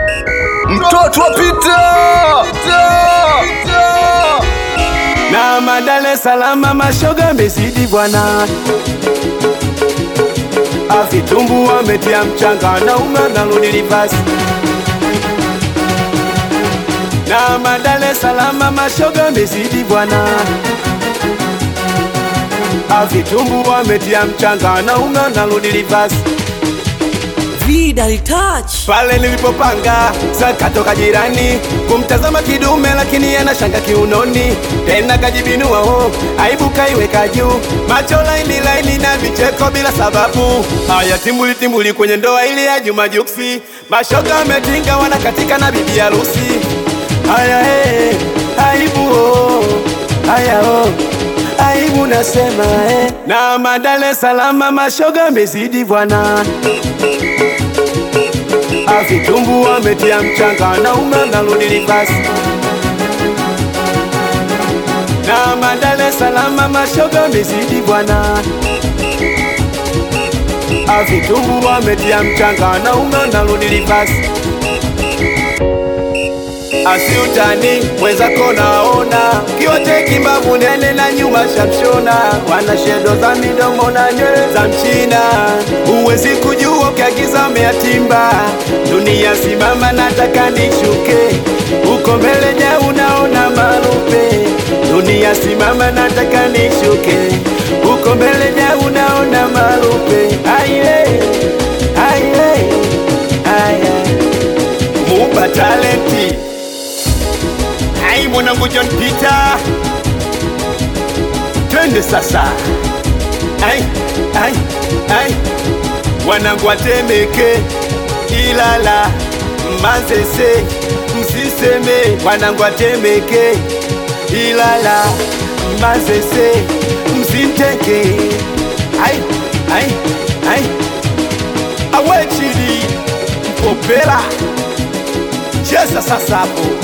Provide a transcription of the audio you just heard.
mtoto wa Pita na madale salama mashoga mezidi bwana avitumbu wametia mchanga na unga na rudi rivasi na madale salama mashoga mezidi bwana avitumbu wametia mchanga na unga na rudi rivasi Vidal touch. pale nilipopanga sakatoka jirani kumtazama kidume, lakini anashanga kiunoni, tena kajibinua ho, aibu kaiweka juu, macho laini laini na vicheko bila sababu. Haya timbuli timbuli kwenye ndoa ile ya Juma Juksi, mashoga wametinga wanakatika na bibi harusi. Haya hey, aibu oh, haya oh aibu nasema eh. Na madale salama mashoga mezidi bwana avitumbu wametia mchanga na unga na rudi rivasi na madale salama mashoga mezidi bwana avitumbu wametia mchanga na unga na rudi rivasi asiutani mwenzako naona kiote kimbavu nene na nyuma shamshona wana shedo za midomo na nywele za mchina huwezi kujua ukiagiza umeatimba dunia simama nataka nishuke uko mbele ja unaona marupe dunia simama nataka nishuke uko mbele ja unaona marupe aye aye aye muba talenti Ai mwanangu John Peter, twende sasa. Ai, ai, ai, wanangu watemeke Ilala, Manzese, msiseme wanangu watemeke Ilala, Manzese, msinteke. Ai, ai, ai, awechili mpopela cheza sasa hapo